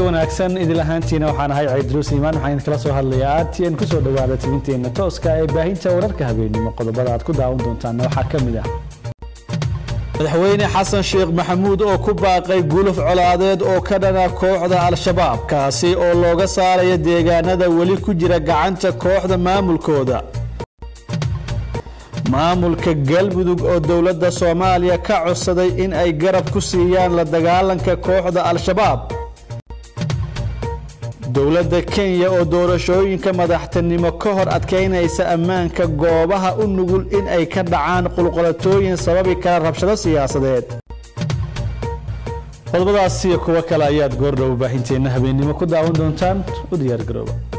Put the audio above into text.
wanaagsan idil ahaantiina waxaan ahay ciidruus iimaan waxaan idinkala soo hadlayaa aadtiin ku soo dhowaada tibinteenna tooska ee baahinta wararka habeenimo qodobada aad ku daawan doontaanna waxaa ka mid ah madaxweyne xasan sheekh maxamuud oo ku baaqay guluf colaadeed oo ka dhana kooxda al-shabaab kaasi oo looga saaraya deegaanada weli ku jira gacanta kooxda maamulkooda maamulka galmudug oo dowladda soomaaliya ka codsaday in ay garab ku siiyaan la dagaalanka kooxda al-shabaab dowladda kenya oo doorashooyinka madaxtinimo ka hor adkaynaysa ammaanka goobaha u nugul in ay ka dhacaan qulqulatooyin sababi kara rabshado siyaasadeed qodobadaas iyo kuwo kale ayaad goordhow baahinteenna habeennimo ku daawan doontaan u diyaargarooba